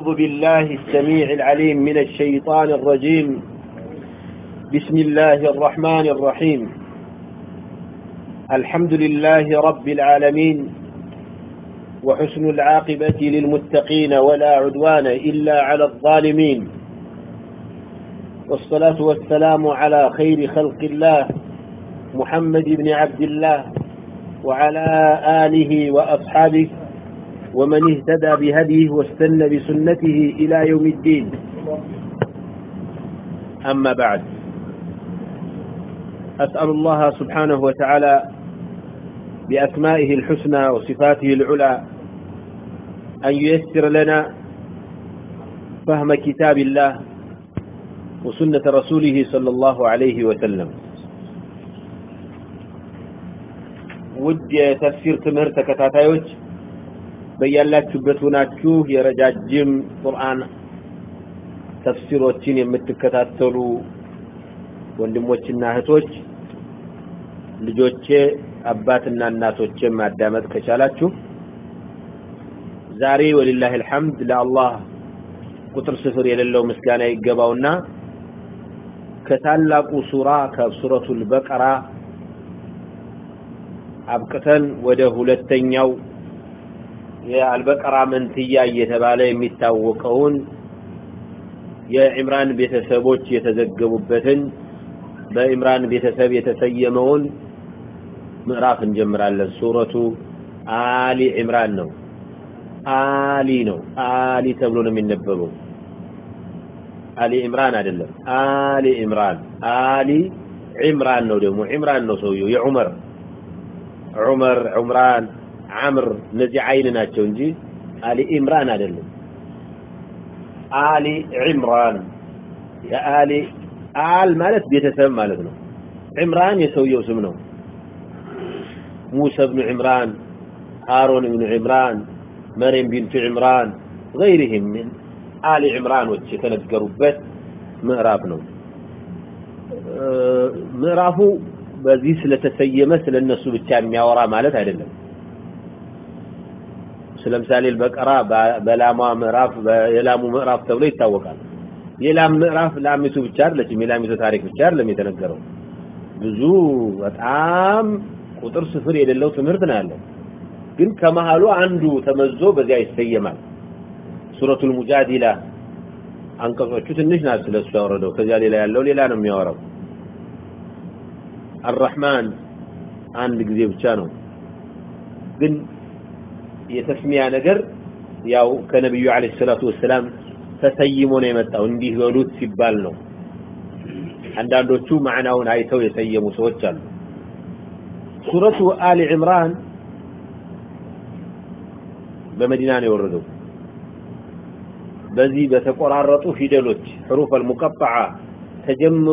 أعوذ بالله السميع العليم من الشيطان الرجيم بسم الله الرحمن الرحيم الحمد لله رب العالمين وحسن العاقبة للمتقين ولا عدوان إلا على الظالمين والصلاة والسلام على خير خلق الله محمد بن عبد الله وعلى آله وأصحابه ومن اهتدى بهديه واستنى بسنته إلى يوم الدين أما بعد أسأل الله سبحانه وتعالى بأسمائه الحسنى وصفاته العلى أن ييسر لنا فهم كتاب الله وسنة رسوله صلى الله عليه وسلم ውድ የተፍሲር ትምህርት ተከታታዮች በያላችሁበት ሆናችሁ የረጃጅም ቁርአን ተፍሲሮችን የምትከታተሉ ወንድሞችና እህቶች ልጆቼ አባትና እናቶቼ ማዳመጥ ከቻላችሁ ዛሬ ወሊላህ الحمد ለአላህ ቁጥር ስፍር የሌለው ምስጋና ይገባውና ከታላቁ ሱራ ከሱረቱል በቀራ አብቅተን ወደ ሁለተኛው የአልበቀራ መንትያ እየተባለ የሚታወቀውን የኢምራን ቤተሰቦች የተዘገቡበትን በኢምራን ቤተሰብ የተሰየመውን ምዕራፍ እንጀምራለን። ሱረቱ አሊ ኢምራን ነው። አሊ ነው። አሊ ተብሎ ነው የሚነበበው። አሊ ኢምራን አይደለም። አሊ ኢምራን አሊ ኢምራን ነው። ደግሞ ኢምራን ነው ሰውየው የዑመር ዑመር ዑምራን አምር እነዚህ አይን ናቸው እንጂ አሊ ኢምራን አይደለም። አሊ ኢምራን የአሊ አል ማለት ቤተሰብ ማለት ነው። ኢምራን የሰውየው ስም ነው። ሙሳ ብኑ ዕምራን፣ ሃሮን ብኑ ዕምራን፣ መርየም ቢንቱ ዕምራን ገይሪህም ምን አሊ ዕምራኖች የተነገሩበት ምዕራፍ ነው። ምዕራፉ በዚህ ስለተሰየመ ስለነሱ ብቻ የሚያወራ ማለት አይደለም። ስለምሳሌ በቀራ በላሟ ምዕራፍ የላሙ ምዕራፍ ተብሎ ይታወቃል። የላም ምዕራፍ ላሚቱ ብቻ አይደለችም። የላሚቱ ታሪክ ብቻ አይደለም የተነገረው። ብዙ በጣም ቁጥር ስፍር የሌለው ትምህርት ነው ያለው። ግን ከመሃሉ አንዱ ተመዞ በዚያ ይሰየማል። ሱረቱል ሙጃዲላ አንቀጾቹ ትንሽ ናት ስለሱ ያወረደው። ከዚያ ሌላ ያለው ሌላ ነው የሚያወራው። አርራህማን አንድ ጊዜ ብቻ ነው። ግን የተስሚያ ነገር ያው ከነብዩ አለይሂ ሰላቱ ወሰላም ተሰይሞ ነው የመጣው እንዲህ በሉት ሲባል ነው። አንዳንዶቹ ማዕናውን አይተው የሰየሙ ሰዎች አሉ። ሱረቱ አሊ ዕምራን በመዲና ነው የወረደው። በዚህ በተቆራረጡ ፊደሎች حروف المقطعه ተጀምሮ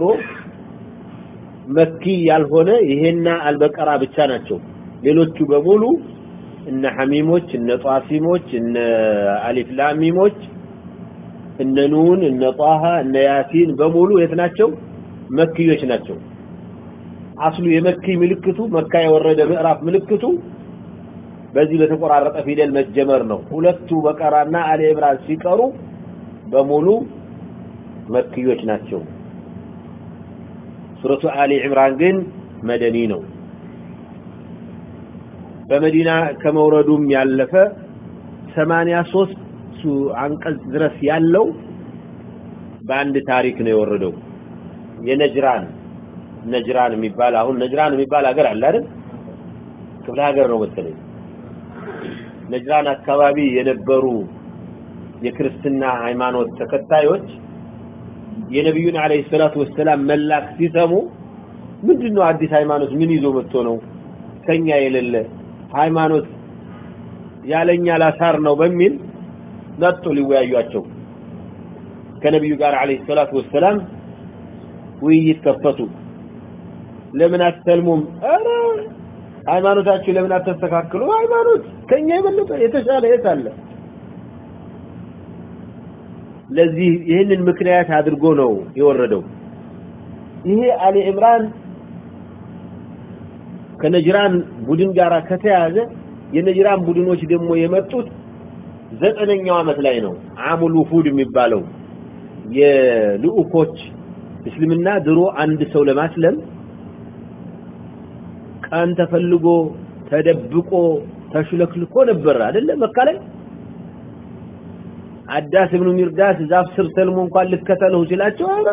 መኪ ያልሆነ ይሄና አልበቀራ ብቻ ናቸው። ሌሎቹ በሙሉ እነ ሐሚሞች እነ ጧሲሞች እነ አሊፍ ላሚሞች እነ ኑን እነ ጣሃ እነ ያሲን በሙሉ የት ናቸው? መክዮች ናቸው። አስሉ የመኪ ምልክቱ መካ የወረደ ምዕራፍ ምልክቱ በዚህ በተቆራረጠ ፊደል መጀመር ነው። ሁለቱ በቀራና አሊ ኢምራን ሲቀሩ በሙሉ መክዮች ናቸው። ሱረቱ አሊ ዕምራን ግን መደኒ ነው። በመዲና ከመውረዱም ያለፈ 83 አንቀጽ ድረስ ያለው በአንድ ታሪክ ነው የወረደው። የነጅራን ነጅራን የሚባል አሁን ነጅራን የሚባል ሀገር አለ አይደል? ክፍለ ሀገር ነው መሰለኝ። ነጅራን አካባቢ የነበሩ የክርስትና ሃይማኖት ተከታዮች የነቢዩን አለይሂ ሰላቱ ወሰላም መላክ ሲሰሙ ምንድነው አዲስ ሃይማኖት ምን ይዞ መጥቶ ነው ከኛ የሌለ ሃይማኖት ያለኛ ላሳር ነው በሚል መጡ ሊወያዩአቸው ከነቢዩ ጋር አለይሂ ሰላቱ ወሰላም ውይይት ከፈቱ ለምን አትሰልሙም ኧረ ሃይማኖታችሁ ለምን አተስተካክሉ ሃይማኖት ከኛ የበለጠ የተሻለ የት አለ ለዚህ ይህንን ምክንያት አድርጎ ነው የወረደው ይሄ አሊ ኢምራን ከነጅራን ቡድን ጋር ከተያዘ የነጅራን ቡድኖች ደግሞ የመጡት ዘጠነኛው ዓመት ላይ ነው አሙል ውፉድ የሚባለው የልኡኮች እስልምና ድሮ አንድ ሰው ለማስለም ቀን ተፈልጎ ተደብቆ ተሽለክልኮ ነበር አይደለ መካ ላይ አዳስ ኢብኑ ሚርዳስ ዛፍ ስር ሰልሞ እንኳን ልከተለው ሲላቸው ኧረ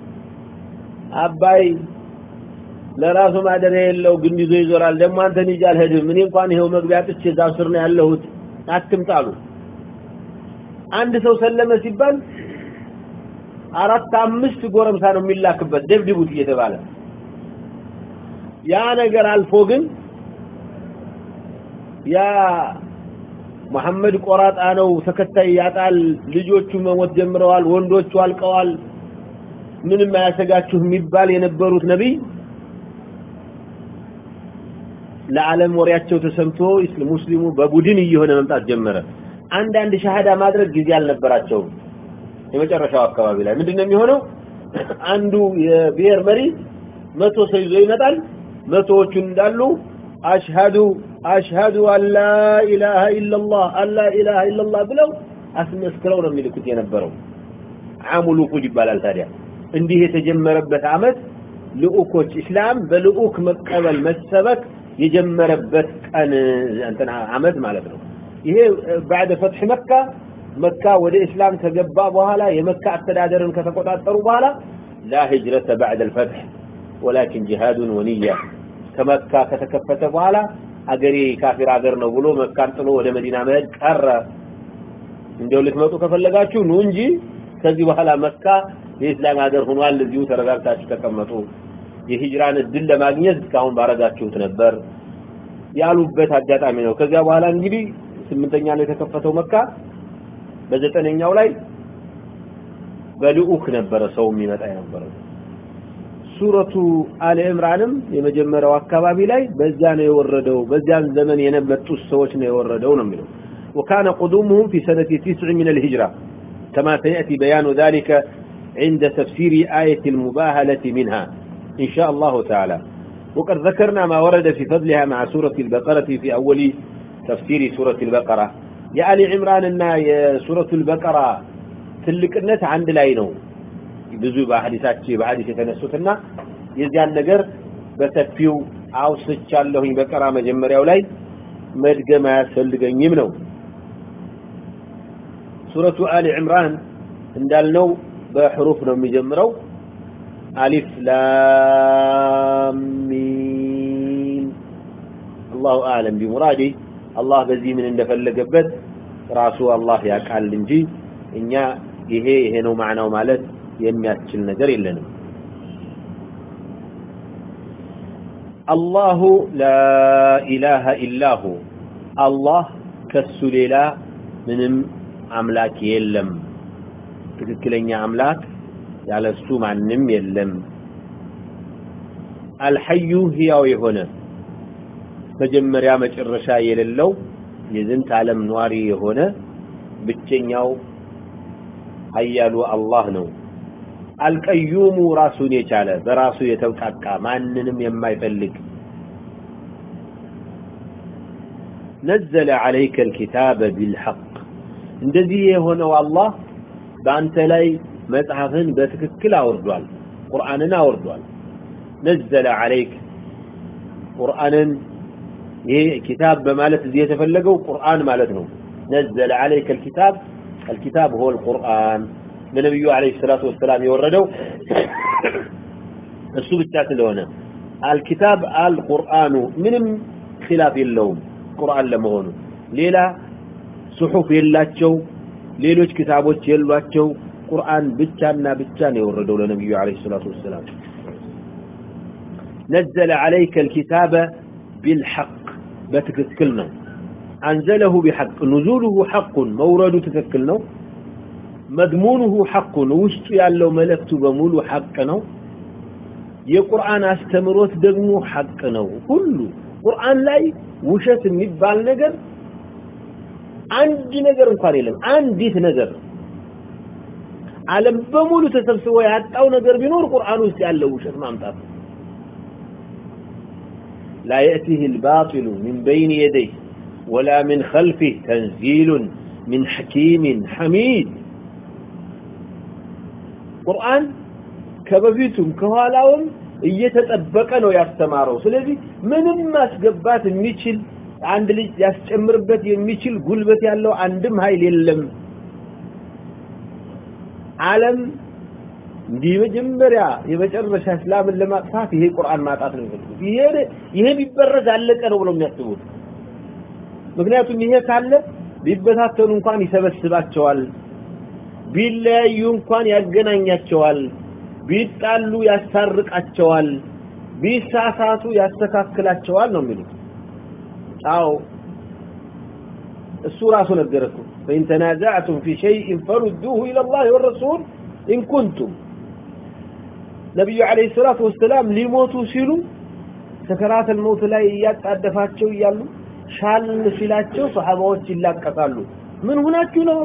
አባይ ለራሱ ማደሪያ የለው ግንድ ይዞ ይዞራል ደግሞ አንተን ይዤ አልሄድም እኔ እንኳን ይሄው መግቢያ ጥቼ ዛፍ ስር ነው ያለሁት አትምጣሉ አንድ ሰው ሰለመ ሲባል አራት አምስት ጎረምሳ ነው የሚላክበት ደብድቡት እየተባለ ያ ነገር አልፎ ግን ያ መሐመድ ቆራጣ ነው ተከታይ ያጣል ልጆቹ መሞት ጀምረዋል ወንዶቹ አልቀዋል ምንም አያሰጋችሁ የሚባል የነበሩት ነቢይ ለዓለም ወሬያቸው ተሰምቶ ሙስሊሙ በቡድን እየሆነ መምጣት ጀመረ አንዳንድ ሻሃዳ ማድረግ ጊዜ አልነበራቸውም የመጨረሻው አካባቢ ላይ ምንድነው የሚሆነው አንዱ የብሔር መሪ መቶ ሰው ይዞ ይመጣል መቶዎቹን እንዳሉ አሽሃዱ አሽሃዱ አላ ኢላሃ ኢላላህ አላ ኢላሃ ኢላላህ ብለው አስመስክረው ነው የሚልኩት የነበረው አሙል ውፉድ ይባላል ታዲያ እንዲህ የተጀመረበት አመት ልኡኮች እስላም በልኡክ መቀበል መሰበክ የጀመረበት ቀን እንትና አመት ማለት ነው ይሄ بعد فتح መካ መካ ወደ እስላም ከገባ በኋላ የመካ አስተዳደርን ከተቆጣጠሩ በኋላ لا هجرة بعد الفتح ولكن جهاد ونية ከመካ ከተከፈተ በኋላ አገሬ ካፊር አገር ነው ብሎ መካን ጥሎ ወደ መዲና መሄድ ቀረ እንደው ልትመጡ ከፈለጋችሁ ኑ እንጂ ከዚህ በኋላ መካ የእስላም ሀገር ሆኗል እዚሁ ተረጋግታችሁ ተቀመጡ የሂጅራን እድል ለማግኘት እስካሁን ባረጋችሁት ነበር ያሉበት አጋጣሚ ነው ከዚያ በኋላ እንግዲህ ስምንተኛ ላይ የተከፈተው መካ በዘጠነኛው ላይ በልኡክ ነበረ ሰው የሚመጣ የነበረው ሱረቱ አለ ኢምራንም የመጀመሪያው አካባቢ ላይ በዛ ነው የወረደው በዚያን ዘመን የነበጡት ሰዎች ነው የወረደው ነው የሚለው وكان قدومهم في سنة تسع من الهجرة كما سيأتي بيان ذلك عند تفسير آية المباهلة منها إن شاء الله تعالى وقد ذكرنا ما ورد في فضلها مع سورة البقرة في أول تفسير سورة البقرة يا آل عمران أن سورة البقرة ትልቅነት አንድ ላይ ነው ብዙ በሐዲሳችን በሐዲስ የተነሱትና የዚያን ነገር በሰፊው አውስቻለሁኝ በቀራ መጀመሪያው ላይ መድገም አያስፈልገኝም ነው ሱረቱ አሊ ዕምራን እንዳልነው በሕሩፍ ነው የሚጀምረው አሊፍ ላም ሚም አላሁ አለም ቢሙራዲ አላህ በዚህ ምን እንደፈለገበት ራሱ አላህ ያውቃል እንጂ እኛ ይሄ ይሄ ነው ማዕናው ማለት የሚያስችል ነገር የለንም አላሁ ላኢላሃ ኢላሁ አላህ ከሱ ሌላ ምንም አምላክ የለም ትክክለኛ አምላክ ያለሱ ማንም የለም አልሐዩ ህያው የሆነ መጀመሪያ መጨረሻ የሌለው የዝንት ዓለም ኗሪ የሆነ ብቸኛው ኃያሉ አላህ ነው አልቀዩሙ ራሱን የቻለ በራሱ የተብቃቃ ማንንም የማይፈልግ ነዘለ عليك الكتاب بالحق እንደዚህ የሆነው አላህ በአንተ ላይ መጽሐፍን በትክክል አወርዷል ቁርአንን አወርዷል ነዘለ عليك ቁርአንን ይሄ ኪታብ በማለት እዚህ የተፈለገው ቁርአን ማለት ነው ነዘለ عليك الكتاب الكتاب هو القرآن ለነብዩ አለይሂ ሰላቱ ወሰላም የወረደው እሱ ብቻ ስለሆነ አልኪታብ አልቁርአኑ ምንም ኺላፍ የለውም ቁርአን ለመሆኑ ሌላ ጽሑፍ የላቸው ሌሎች ክታቦች የሏቸው ቁርአን ብቻና ብቻ ነው የወረደው ለነብዩ አለይሂ ሰላቱ ወሰላም نزل عليك الكتاب بالحق بتككل ነው أنزله بحق نزوله حق مورد تككل ነው መድሙኑሁ ሐቁ ነው ውስጡ ያለው መልእክቱ በሙሉ ሐቅ ነው የቁርአን አስተምሮት ደግሞ ሐቅ ነው ሁሉ ቁርአን ላይ ውሸት የሚባል ነገር አንድ ነገር እንኳን የለም አንዲት ነገር ዓለም በሙሉ ተሰብስቦ ያጣው ነገር ቢኖር ቁርአን ውስጥ ያለው ውሸት ማምጣት لا يأتيه الباطل من بين يديه ولا من خلفه تنزيل من حكيم حميد ቁርአን ከበፊቱም ከኋላውም እየተጠበቀ ነው ያስተማረው ስለዚህ ምንም ማስገባት የሚችል አንድ ልጅ ያስጨምርበት የሚችል ጉልበት ያለው አንድም ኃይል የለም ዓለም እንዲህ መጀመሪያ የመጨረሻ እስላምን ለማጥፋት ይሄ ቁርአን ማጣት ነው የሚፈልጉት ይሄ ይሄ ቢበረዝ አለቀ ነው ብለው የሚያስቡት ምክንያቱም ይሄ ካለ ቢበታተኑ እንኳን ይሰበስባቸዋል ቢለያዩ እንኳን ያገናኛቸዋል ቢጣሉ ያስታርቃቸዋል ቢሳሳቱ ያስተካክላቸዋል ነው የሚሉት አዎ እሱ ራሱ ነገረኩ فإن تنازعتم في شيء فردوه إلى الله والرسول إن كنتم ነቢዩ አለይሂ ሰላቱ ወሰላም ሊሞቱ ሲሉ ሰከራት الموت ላይ እያጣደፋቸው እያሉ ሻል ሲላቸው ሰሃባዎች ይላቀሳሉ ምን ሆናችሁ ነው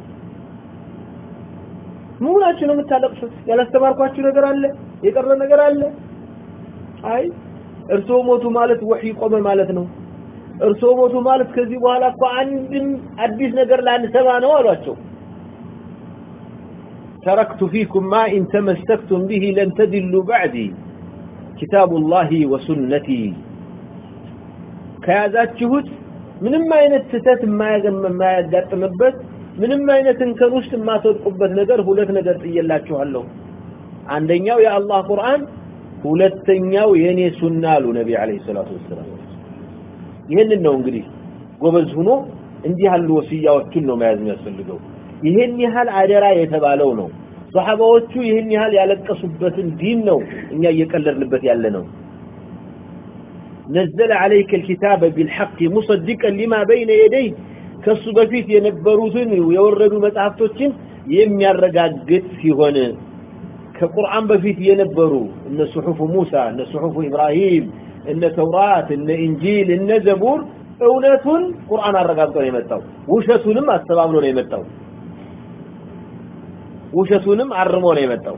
ምን ሆናችሁ ነው የምታለቅሱት ያላስተማርኳችሁ ነገር አለ የቀረ ነገር አለ አይ እርሶ ሞቱ ማለት ወህይ ቆመ ማለት ነው እርሶ ሞቱ ማለት ከዚህ በኋላ እኮ አንድም አዲስ ነገር ላንሰማ ነው አሏቸው تركت فيكم ما إن تمسكتم به لن تدلوا بعدي كتاب الله وسنتي ከያዛችሁት ምንም አይነት ስህተት የማያጋጥምበት ምንም አይነት እንከን ውስጥ የማትወድቁበት ነገር ሁለት ነገር ጥየላችኋለሁ አንደኛው የአላህ ቁርአን ሁለተኛው የኔ ሱና አሉ ነቢ አለይሂ ሰላቱ ወሰላም ይህንን ነው እንግዲህ ጎበዝ ሆኖ እንዲህ ያሉ ወስያዎችን ነው መያዝ የሚያስፈልገው ይህን ያህል አደራ የተባለው ነው ሰሃባዎቹ ይህን ያህል ያለቀሱበትን ዲን ነው እኛ እየቀለድንበት ያለ ነው نزل عليك الكتاب بالحق مصدقا لما بين يديه ከሱ በፊት የነበሩትን የወረዱ መጽሐፍቶችን የሚያረጋግጥ ሲሆን ከቁርአን በፊት የነበሩ እነ ሱሑፍ ሙሳ እነ ሱሑፍ ኢብራሂም እነ ተውራት እነ ኢንጂል እነ ዘቡር እውነቱን ቁርአን አረጋግጦ ነው የመጣው ውሸቱንም አስተባብሎ ነው የመጣው ውሸቱንም አርሞ ነው የመጣው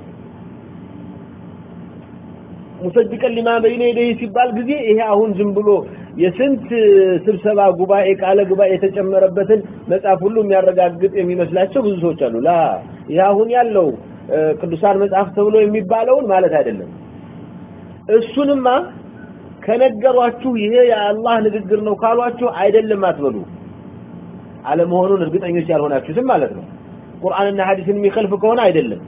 ሙሰድቀን ሊማ በይነ የደይ ሲባል ጊዜ ይሄ አሁን ዝም ብሎ የስንት ስብሰባ ጉባኤ ቃለ ጉባኤ የተጨመረበትን መጽሐፍ ሁሉ የሚያረጋግጥ የሚመስላቸው ብዙ ሰዎች አሉ ላ ይሄ አሁን ያለው ቅዱሳን መጽሐፍ ተብሎ የሚባለውን ማለት አይደለም እሱንማ ከነገሯችሁ ይሄ የአላህ ንግግር ነው ካሏችሁ አይደለም አትበሉ አለመሆኑን እርግጠኞች ያልሆናችሁትም ማለት ነው ቁርአንና ሐዲስን የሚከልፍ ከሆነ አይደለም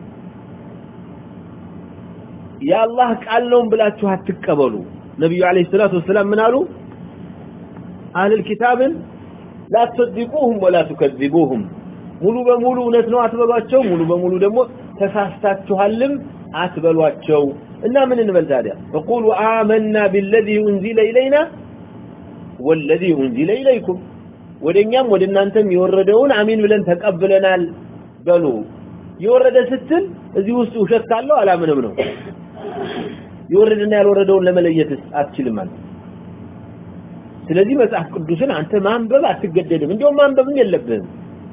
የአላህ ቃል ነው ብላችሁ አትቀበሉ ነብዩ አለይሂ ሰላቱ ወሰላም ምን አሉ አህል ኪታብን ላ ትሰድቁሁም ወላ ትከذቡሁም ሙሉ በሙሉ እውነት ነው አትበሏቸው ሙሉ በሙሉ ደግሞ ተሳስታችኋልም አትበሏቸው እና ምን እንበል ታዲያ فقولوا آمنا بالذي أنزل إلينا والذي أنزل إليكم ወደኛም ወደ እናንተም የወረደውን አሚን ብለን ተቀብለናል በሉ የወረደ ስትል እዚህ ውስጥ ውሸት ካለው አላምንም ነው የወረደና ያልወረደውን ለመለየት አትችልም ማለት ስለዚህ መጽሐፍ ቅዱስን አንተ ማንበብ አትገደድም እንዲያውም ማንበብም የለብህም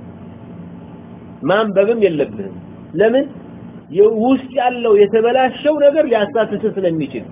ማንበብም የለብህም ለምን ውስጥ ያለው የተበላሸው ነገር ሊያሳትፍ ስለሚችል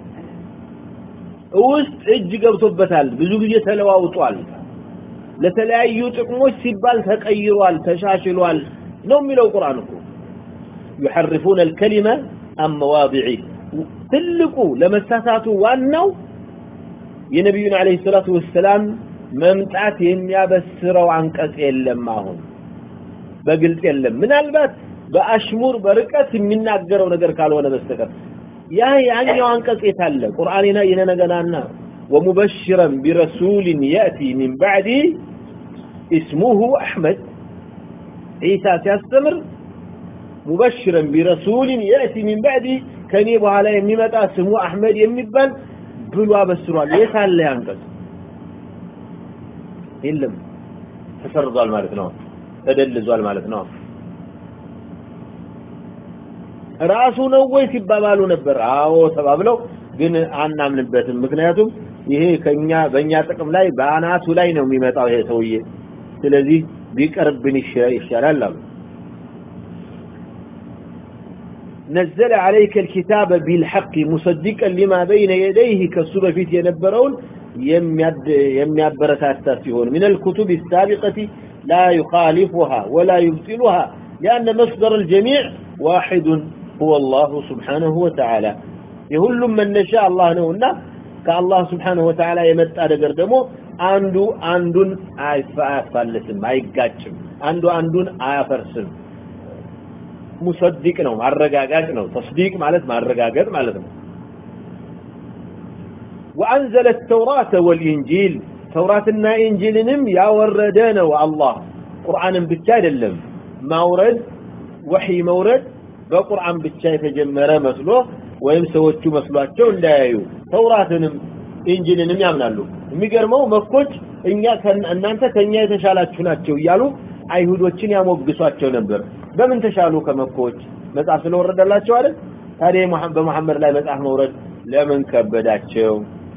ውስጥ እጅ ገብቶበታል ብዙ ጊዜ ተለዋውጧል ለተለያዩ ጥቅሞች ሲባል ተቀይሯል ተሻሽሏል ነው የሚለው ቁርአን እኮ يحرفون الكلمة عن مواضعه ትልቁ ለመሳሳቱ ዋናው የነቢዩን አለይሂ ሰላቱ ወሰላም መምጣት የሚያበስረው አንቀጽ የለም አሁን በግልጽ የለም ምናልባት በአሽሙር በርቀት የሚናገረው ነገር ካልሆነ በስተቀር ያ ያኛው አንቀጽ የታለ ቁርአንና ይነነገናና ومبشرا برسول يأتي من بعدي اسمه أحمد عيسى سيستمر مبشرا برسول يأتي من بعدي كان يبغى على يميمتا اسمه أحمد يميبان بلوا بسروا يسال لي أنقذ የለም ተሰርዟል ማለት ነው ተደልዟል ማለት ነው ራሱ ነው ወይ ሲባባሉ ነበር አዎ ተባብለው ግን አናምንበትም ምክንያቱም ይሄ ከኛ በእኛ ጥቅም ላይ በአናቱ ላይ ነው የሚመጣው ይሄ ሰውዬ ስለዚህ ቢቀርብን ይሻላል አሉ نزل عليك الكتاب بالحق مصدقا لما بين يديه كسب فيت ينبرون የሚያበረታታ ሲሆን من الكتب السابقة لا يخالفها ولا يبطلها لأن مصدر الجميع واحد هو الله سبحانه وتعالى يهلم من نشاء الله نونا كالله سبحانه وتعالى يمتع دقر دمو አንዱ አንዱን አያፋልስም አይጋጭም አንዱ አንዱን አያፈርስም ሙሰዲቅ ነው ማረጋጋጭ ነው ተስዲቅ ማለት ማረጋገጥ ማለት ነው وأنزل التوراة والإنجيل توراةنا إنجيلنم يا وردنا والله قرآن بتشاي دلم مورد وحي مورد በቁርአን ብቻ የተጀመረ መስሎ ወይም ሰዎቹ መስሏቸው እንዳያዩ ተውራትንም ኢንጂልንም ያምናሉ የሚገርመው መኮች እኛ እናንተ ከኛ የተሻላችሁ ናቸው እያሉ አይሁዶችን ያሞግሷቸው ነበር በምን ተሻሉ ከመኮች መጽሐፍ ስለወረደላቸው አይደል ታዲያ በመሐመድ ላይ መጽሐፍ መውረድ ለምን ከበዳቸው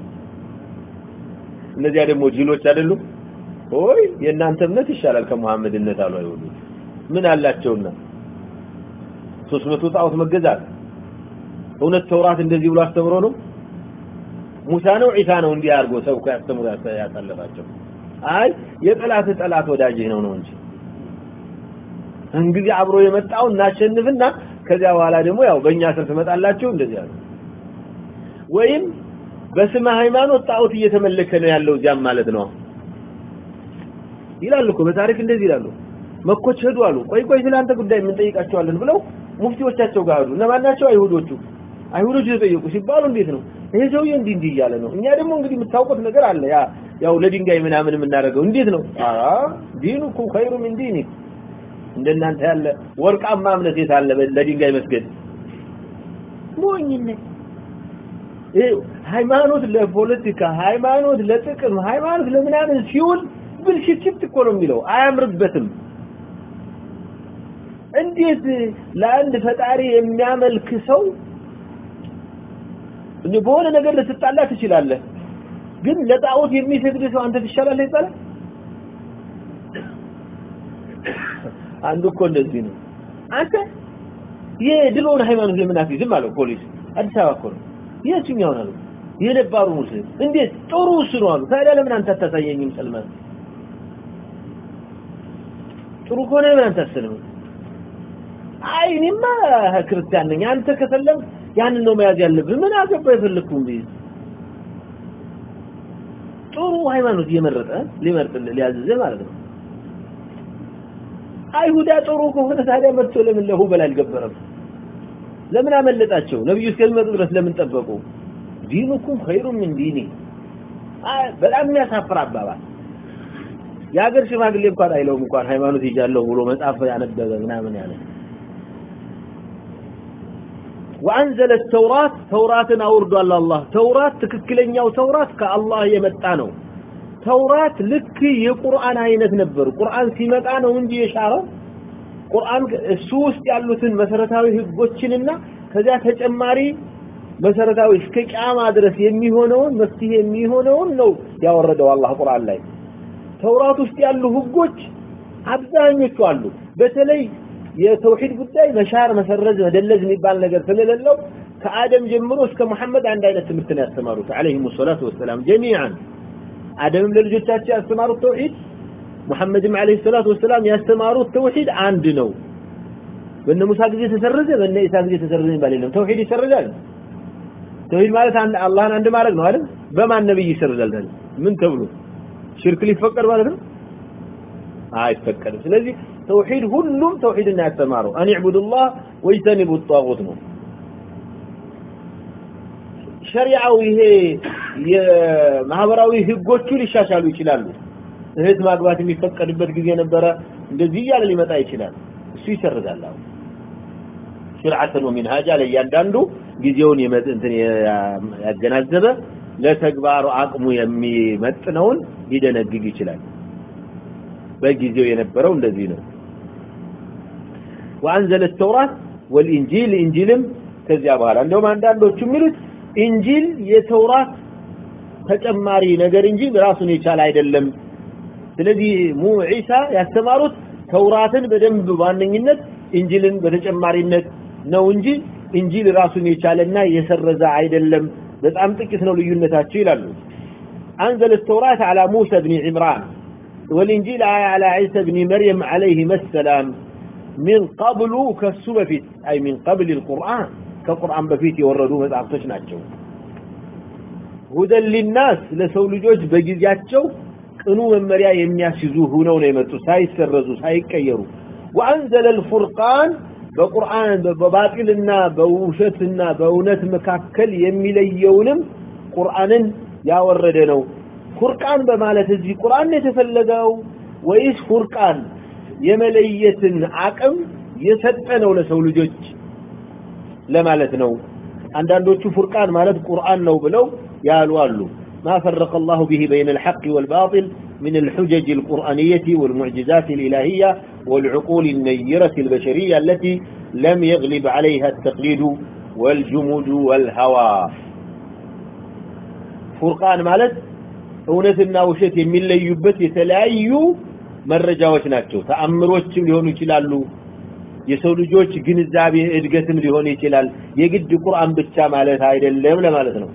እነዚያ ደግሞ ጅሎች አይደሉ ኦይ የእናንተ እምነት ይሻላል ከመሐመድነት አሉ አይሁዶች ምን አላቸውና 300 ጣዖት መገዛት እውነት ተውራት እንደዚህ ብሎ አስተምሮ ነው ሙሳ ነው ዒሳ ነው እንዲህ አድርጎ ሰብኮ ያስተምሩ ያሳለፋቸው አይ የጠላት ጠላት ወዳጅህ ነው ነው እንጂ እንግዲህ አብሮ የመጣው እናሸንፍና ከዚያ በኋላ ደግሞ ያው በእኛ ስር ትመጣላችሁ እንደዚህ አሉ ወይም በስመ ሃይማኖት ጣዖት እየተመለከ ነው ያለው እዚያም ማለት ነው ይላሉ እኮ በታሪክ እንደዚህ ይላሉ መኮች ሄዱ አሉ ቆይ ቆይ ስለአንተ ጉዳይ ምን ጠይቃቸዋለን ብለው ሙፍቲዎቻቸው ጋር ሄዱ እነማን ናቸው አይሁዶቹ አይሁዶቹ ተጠየቁ ሲባሉ እንዴት ነው ይሄ ሰውዬ እንዲህ እንዲህ እያለ ነው እኛ ደግሞ እንግዲህ የምታውቁት ነገር አለ ያ ያው ለድንጋይ ምናምን የምናደርገው እንዴት ነው አራ ዲኑኩ ኸይሩ ሚን ዲኒክ እንደናንተ ያለ ወርቃማ እምነት የት አለ ለድንጋይ መስገድ ሞኝነት ሃይማኖት ለፖለቲካ ሃይማኖት ለጥቅም ሃይማኖት ለምናምን ሲውል ብልሽት እኮ ነው የሚለው አያምርበትም እንዴት ለአንድ ፈጣሪ የሚያመልክ ሰው እንዴ በሆነ ነገር ልትጣላ ትችላለህ ግን ለጣዖት የሚሰግድ ሰው አንተ ትሻላለህ ይባላል አንዱ እኮ እንደዚህ ነው አንተ የድሮውን ሃይማኖት ለምን አትይዝም አለው ፖሊስ አዲስ አበባ እኮ ነው የትኛውን አለው የነባሩ ሙስሊም እንዴት ጥሩ እሱ ነው አሉ ታዲያ ለምን አንተ አታሳየኝም ሰልማን ጥሩ ከሆነ ለምን አንተ አትሰልም አይ እኔማ ክርስቲያን ነኝ አንተ ከሰለም ያንን ነው መያዝ ያለብህ ምን አገባ የፈለግኩን ቢይዝ ጥሩ ሃይማኖት እየመረጠ ሊመርጥ ሊያዝዝህ ማለት ነው አይሁዳ ጥሩ ከሆነ ታዲያ መጥቶ ለምን ለሁበል አልገበረም ለምን አመለጣቸው ነብዩ እስከሚመጡ ድረስ ለምን ጠበቁ ዲኑኩም ኸይሩ ምን ዲኒ በጣም የሚያሳፍር አባባል የሀገር ሽማግሌ እንኳን አይለውም እንኳን ሃይማኖት ይጃለሁ ብሎ መጽሐፍ ያነበበ ምናምን ያለ وأنزل التوراة توراة أورد الله توراة تككلنيا وتوراة كالله يمتانو توراة لك የቁርአን አይነት ነበር ቁርአን ሲመጣ ነው እንጂ የሻረው ቁርአን እሱ ውስጥ ያሉትን መሰረታዊ ህጎችንና ከዚያ ተጨማሪ መሰረታዊ እስከ ቂያማ ድረስ የሚሆነውን መፍትሄ የሚሆነውን ነው ያወረደው አላህ ቁርአን ላይ ተውራት ውስጥ ያሉ ህጎች አብዛኞቹ አሉ በተለይ የተውሂድ ጉዳይ መሻር መሰረዝ መደለዝ የሚባል ነገር ስለሌለው ከአደም ጀምሮ እስከ መሐመድ አንድ አይነት ትምህርት ነው ያስተማሩት አለይሂም ሰላቱ ወሰላም ጀሚዓን አደምም ለልጆቻቸው ያስተማሩት ተውሂድ ሙሐመድም አለይሂ ሰላቱ ወሰላም ያስተማሩት ተውሂድ አንድ ነው በእነ ሙሳ ጊዜ ተሰረዘ በእነ ኢሳ ጊዜ ተሰረዘ የሚባል የለም ተውሂድ ይሰረዛል ተውሂድ ማለት አንድ አላህን አንድ ማድረግ ነው አይደል በማን ነብይ ይሰረዛል ታዲያ ምን ተብሎ ሽርክ ሊፈቀድ ማለት ነው አይፈቀድም ስለዚህ ተውሂድ ሁሉም ተውሂድን ያስተማረው አን ዕቡዱላህ ወይተኒቡ ጣጉት ነው ሸሪዓው ይሄ የማህበራዊ ህጎቹ ሊሻሻሉ ይችላሉ እህት ማግባት የሚፈቀድበት ጊዜ ነበረ እንደዚህ እያለ ሊመጣ ይችላል እሱ ይሰርዛል አሁን ሽርዓተን ወሚንሃጃ ለእያንዳንዱ ጊዜውን እንትን ያገናዘበ ለተግባሩ አቅሙ የሚመጥነውን ሊደነግግ ይችላል በጊዜው የነበረው እንደዚህ ነው وأنزل التوراة والإنجيل إنجيلم ከዚያ በኋላ እንደውም አንዳንዶቹ የሚሉት ኢንጂል የተውራት ተጨማሪ ነገር እንጂ ራሱን የቻለ አይደለም ስለዚህ ሙ ዒሳ ያስተማሩት ተውራትን በደንብ ዋነኝነት ኢንጂልን በተጨማሪነት ነው እንጂ ኢንጂል ራሱን የቻለና የሰረዘ አይደለም በጣም ጥቂት ነው ልዩነታቸው ይላሉ አንዘለ التوراة على موسى بن عمران والإنجيل على عيسى بن مريم عليهما السلام من قبل كسو بفيت أي من قبل القرآن كقرآن بفيت يوردوا مزعبتش ناتشو هدى للناس لسو لجوج بجزياتشو ቅኑ መመሪያ የሚያስይዙ ሆነው ነው የመጡ ሳይሰረዙ ሳይቀየሩ وأنزل الفرقان በቁርአን በባጢልና በውሸትና በእውነት መካከል የሚለየውንም ቁርአንን ያወረደ ነው ፉርቃን በማለት እዚህ ቁርአን የተፈለገው ወይስ ፉርቃን የመለየትን አቅም የሰጠ ነው ለሰው ልጆች ለማለት ነው አንዳንዶቹ ፉርቃን ማለት ቁርአን ነው ብለው ያሉ አሉ ما فرق الله به بين الحق والباطل من الحجج القرآنية والمعجزات الإلهية والعقول النيرة البشرية التي لم يغلب عليها التقليد والجمود والهوى فرقان مالت እውነትና ውሸት የሚለዩበት የተለያዩ መረጃዎች ናቸው ተአምሮችም ሊሆኑ ይችላሉ የሰው ልጆች ግንዛቤ እድገትም ሊሆን ይችላል የግድ ቁርአን ብቻ ማለት አይደለም ለማለት ነው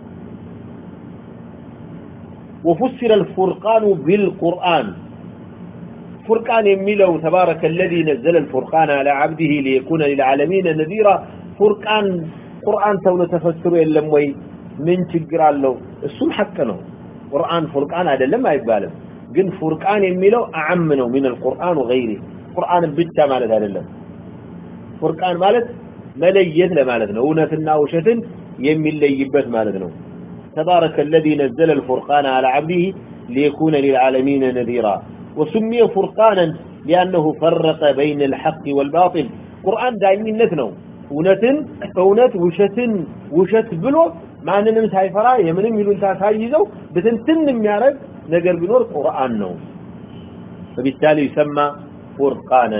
وفسر الفرقان بالقرآن فرقان يميله تبارك الذي نزل الفرقان على عبده ليكون للعالمين نذيرا فرقان قرآن تون تفسر يلم وي من تقرا له السم حق ነው ቁርአን ፉርቃን አይደለም አይባልም ግን ፉርቃን የሚለው አዓም ነው من القرآن وغيره ቁርአን ብቻ ማለት አይደለም ፉርቃን ማለት መለየት ለማለት ነው እውነትና ውሸትን የሚለይበት ማለት ነው تبارك الذي نزل الفرقان على عبده ليكون للعالمين نذيرا وسمي فرقانا لأنه فرق بين الحق والباطل قرآن دائمينت ነው እውነትን እውነት ውሸትን ውሸት ብሎ ማንንም ሳይፈራ የምንም ይሉንታ ሳይይዘው በትንትን የሚያደርግ ነገር ቢኖር ቁርአን ነው فبالتالي يسمى فرقانا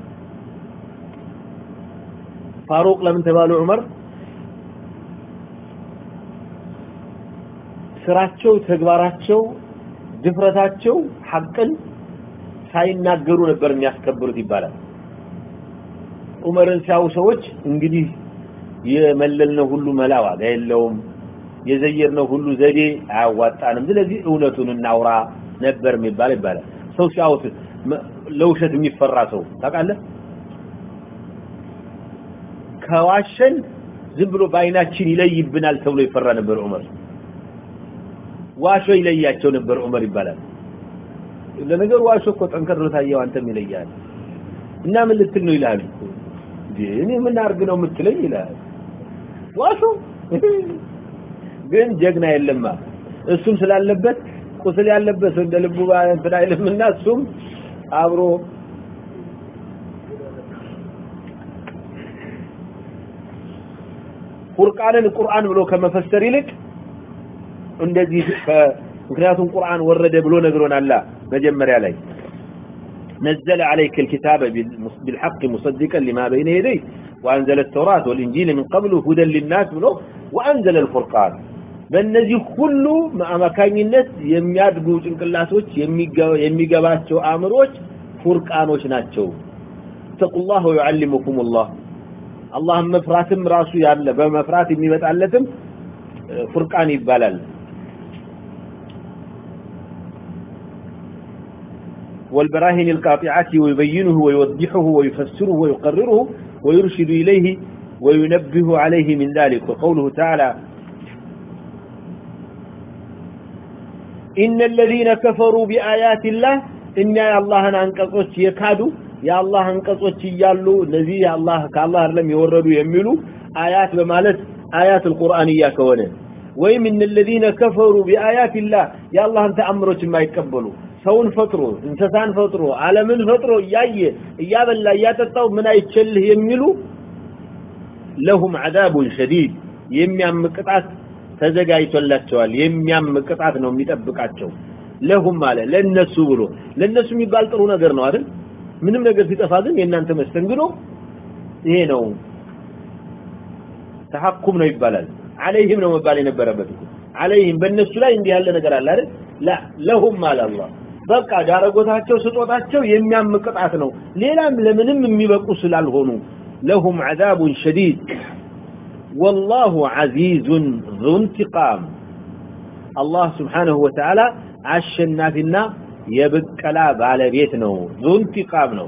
فاروق لمن تبالو عمر ስራቸው ተግባራቸው ድፍረታቸው ሐቅን ሳይናገሩ ነበር የሚያስከብሩት ይባላል ዑመርን ሲያው ሰዎች እንግዲህ የመለልነው ሁሉ መላ ዋጋ የለውም የዘየርነው ሁሉ ዘዴ አያዋጣንም ስለዚህ እውነቱን እናውራ ነበር የሚባል ይባላል ሰው ሲያውት ለውሸት የሚፈራ ሰው ታውቃለህ ከዋሸን ዝም ብሎ በአይናችን ይለይብናል ተብሎ ይፈራ ነበር ዑመር ዋሾ ይለያቸው ነበር ዑመር ይባላል ለነገሩ ዋሾ እኮ ጠንከር ብሎ ታየው አንተም ይለያል እና ምን ልትል ነው ይላል እኔ ምን አርግ ነው የምትለኝ ይላል ዋሾ ግን ጀግና የለማ እሱም ስላለበት ቁስል ያለበት እንደ ልቡ እንትን አይልምና እሱም አብሮ ቁርአንን ቁርአን ብሎ ከመፈሰር ይልቅ እንደዚህ ምክንያቱም ቁርአን ወረደ ብሎ ነግሮናል መጀመሪያ ላይ نزل عليك الكتاب بالحق مصدقا لما بين يديه وأنزل التوراة والإنجيل من قبل هدى للناس منه وأنزل الفرقان በእነዚህ ሁሉ አማካኝነት የሚያድጉ ጭንቅላቶች የሚገባቸው አእምሮች ፉርቃኖች ናቸው ተቁላህ ወዩዓሊሙኩም ላህ አላህን መፍራትም ራሱ ያለ በመፍራት የሚመጣለትም ፉርቃን ይባላል والبراهين القاطعة ويبينه ويوضحه ويفسره ويقرره ويرشد إليه وينبه عليه من ذلك وقوله تعالى إن الذين كفروا بآيات الله إن يا الله أنقصوش يكادوا يا الله أنقصوش يالو الذي يا الله كالله لم يوردوا يملوا آيات بمالت آيات القرآنية كونه ويم إن الذين كفروا بآيات الله يا الله أنت أمرك ما يقبلوا ሰውን ፈጥሮ እንስሳን ፈጥሮ ዓለምን ፈጥሮ እያየ እያበላ እያጠጣው ምን አይችልህ የሚሉ ለሁም አዛቡን ሸዲድ የሚያም ቅጣት ተዘጋጅቶላቸዋል የሚያም ቅጣት ነው የሚጠብቃቸው ለሁም አለ ለነሱ ብሎ ለነሱ የሚባል ጥሩ ነገር ነው አይደል ምንም ነገር ሲጠፋ ግን የእናንተ መስተንግዶ ይሄ ነው ተሐኩም ነው ይባላል አለይህም ነው መባል የነበረበት አለይህም በእነሱ ላይ እንዲህ ያለ ነገር አለ አይደል ላ ለሁም አለ አላህ በቃ ዳረጎታቸው ስጦታቸው የሚያም ቅጣት ነው ሌላም ለምንም የሚበቁ ስላልሆኑ ለሁም عذاب شديد والله عزيز ذو انتقام الله سبحانه وتعالى አሸናፊና የብቀላ ባለቤት ነው ዙንቲቃም ነው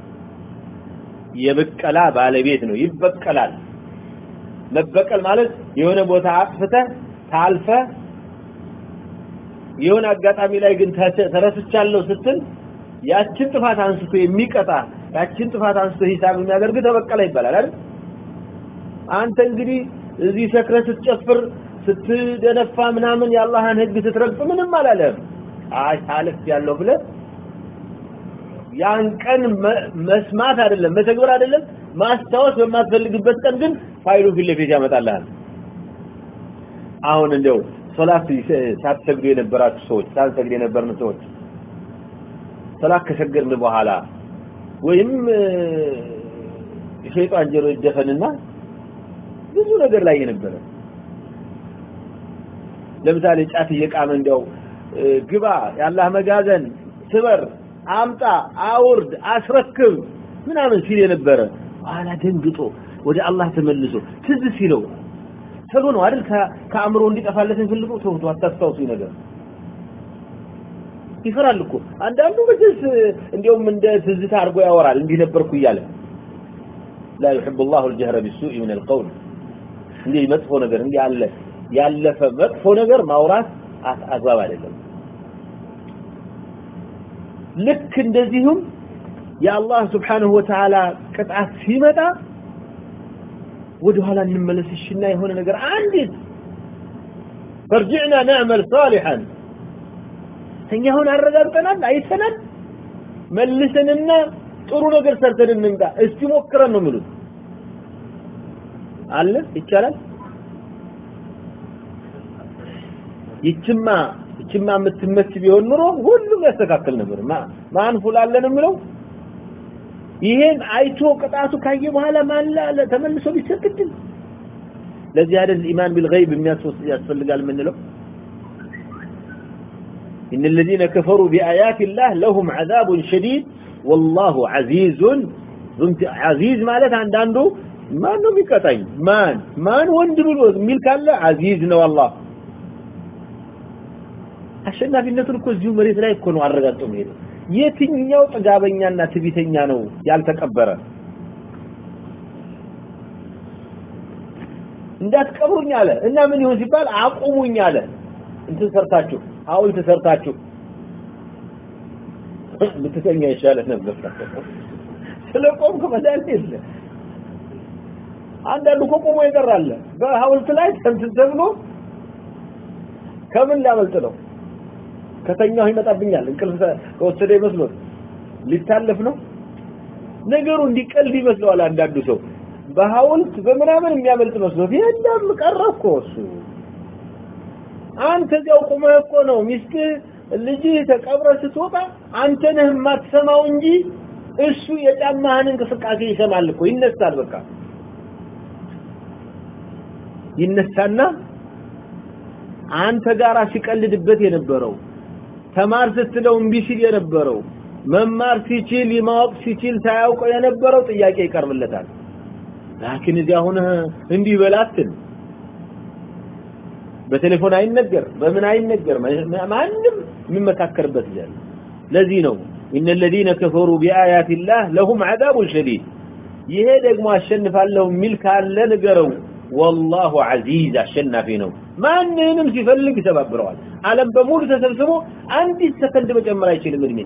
የብቀላ ባለቤት ነው ይበቀላል መበቀል ማለት የሆነ ቦታ አጥፍተህ ታልፈ የሆነ አጋጣሚ ላይ ግን ተረስቻለሁ ስትል ያችን ጥፋት አንስቶ የሚቀጣ ያችን ጥፋት አንስቶ ሂሳብ የሚያደርግ ተበቀለ ይባላል አይደል አንተ እንግዲህ እዚህ ሰክረ ስትጨፍር ስትደነፋ ምናምን የአላህን ህግ ስትረግጥ ምንም አላለም አይ ታልፍ ያለው ብለህ ያን ቀን መስማት አይደለም መተግበር አይደለም ማስታወስ በማትፈልግበት ቀን ግን ፋይሉ ፊት ለፊት ያመጣልሃል አሁን እንደው ሶላት ሳትሰግዱ የነበራችሁ ሰዎች ሳንሰግድ የነበርን ሰዎች ሶላት ከሰገድን በኋላ ወይም ሸይጣን ጀሮ ይደፈንና ብዙ ነገር ላይ የነበረ ለምሳሌ ጫት እየቃመ እንዲያው ግባ የአላህ መጋዘን ስበር አምጣ አውርድ አስረክብ ምናምን ሲል የነበረ ኋላ ደንግጦ ወደ አላህ ተመልሶ ትዝ ሲለው ተሎ ነው አይደል ከአእምሮ እንዲጠፋለት የሚፈልገው ተውቶ አታስታውሱ ነገር ይፈራል እኮ አንዳንዱ መቼስ እንዲያውም እንደ ትዝታ አድርጎ ያወራል እንዲህ ነበርኩ እያለ لا يحب الله الجهر بالسوء من القول እንዲህ መጥፎ ነገር እንዲህ ያለ ያለፈ መጥፎ ነገር ማውራት አግባብ አይደለም ልክ እንደዚሁም የአላህ ስብሓንሁ ወተዓላ ቅጣት ሲመጣ ወደ ኋላ እንመለስሽና የሆነ ነገር አንዲት ፈርጅዕና ነዕመል ሳሊሐን እኛ አሁን አረጋግጠናል አይተናል መልሰንና ጥሩ ነገር ሰርተን እንምጣ እስቲ ሞክረን ነው የሚሉት አለ ይቻላል ይችማ ይችማ የምትመች ቢሆን ኑሮ ሁሉም ያስተካክል ነበር ማን ፉላለን የሚለው ይሄን አይቶ ቅጣቱ ካየ በኋላ ማላለ ተመልሶ ቢሰግድም ለዚህ አይደል ኢማን ቢልገይብ የሚያስፈልጋል የምንለው إن الذين كفروا بآيات الله لهم عذاب شديد والله عزيز عزيز ማለት አንዳንዱ ማን ነው የሚቀጣኝ ማን ማን ወንድ ብሎ የሚል ካለ አዚዝ ነው አላህ አሸናፊነቱን እኮ እዚሁ መሬት ላይ እኮ ነው አረጋግጦ የሚሄደው የትኛው ጥጋበኛና ትቢተኛ ነው ያልተቀበረ እንዳትቀብሩኝ አለ እና ምን ይሁን ሲባል አቁሙኝ አለ እንትን ሰርታችሁ ሐውልት ሰርታችሁ ብትተኛ ይሻለህ ነበር ስለ ቆምክ መድኃኒት የለ አንዳንዱ እኮ ቆሞ ይቀራል በሐውልት ላይ እንትን ተብሎ ከምን ሊያመልጥ ነው ከተኛው ይመጣብኛል እንቅልፍ ከወሰደ ይመስሎት ሊታለፍ ነው ነገሩ እንዲቀልድ ይመስለዋል አንዳንዱ ሰው በሐውልት በምናምን የሚያመልጥ መስሎት የለም ቀረ እኮ እሱ አንተ እዚያው ቁመህ እኮ ነው ሚስት ልጅ ተቀብረ ስትወጣ አንተ ነህ የማትሰማው እንጂ እሱ የጫማህን እንቅስቃሴ ይሰማል እኮ ይነሳል በቃ ይነሳና አንተ ጋራ ሲቀልድበት የነበረው ተማር ስትለው እምቢ ሲል የነበረው መማር ሲችል ማወቅ ሲችል ሳያውቀው የነበረው ጥያቄ ይቀርብለታል ላኪን እዚያ ሆነህ እንዲህ በላትን በቴሌፎን አይነገር በምን አይነገር ማንም የሚመካከርበት ይላል ለዚህ ነው ان الذين كفروا بآيات الله لهم عذاب شديد ይሄ ደግሞ አሸንፋለሁ የሚል ካለ ንገረው والله عزيز አሸናፊ ነው ማንንም ሲፈልግ ይተባብረዋል ዓለም በሙሉ ተሰብስቦ አንዲት ሰከንድ መጨመር አይችልም እድሜ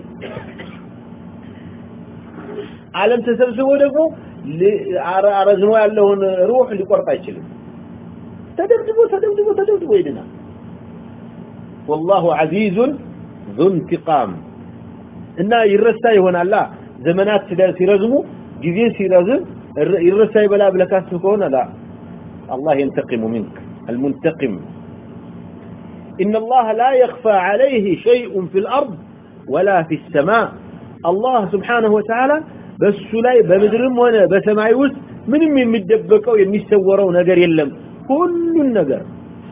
ዓለም ተሰብስቦ ደግሞ አረዝሞ ያለውን ሩህ ሊቆርጥ አይችልም ተደብድቦ ተደብድቦ ተደብድቦ ይድናል والله عزيز ذو انتقام እና ይረሳ ይሆናላ ዘመናት ሲረዝሙ ጊዜ ሲረዝም ይረሳ ይበላ ብለህ ካስብ ከሆነ ላ الله ينتقم منك المنتقم إن الله لا يخفى عليه شيء في الأرض ولا في السماء الله سبحانه وتعالى بس لا بمدرم وانا بسماي وسط ምንም የሚደበቀው የሚሰወረው ነገር የለም ሁሉን ነገር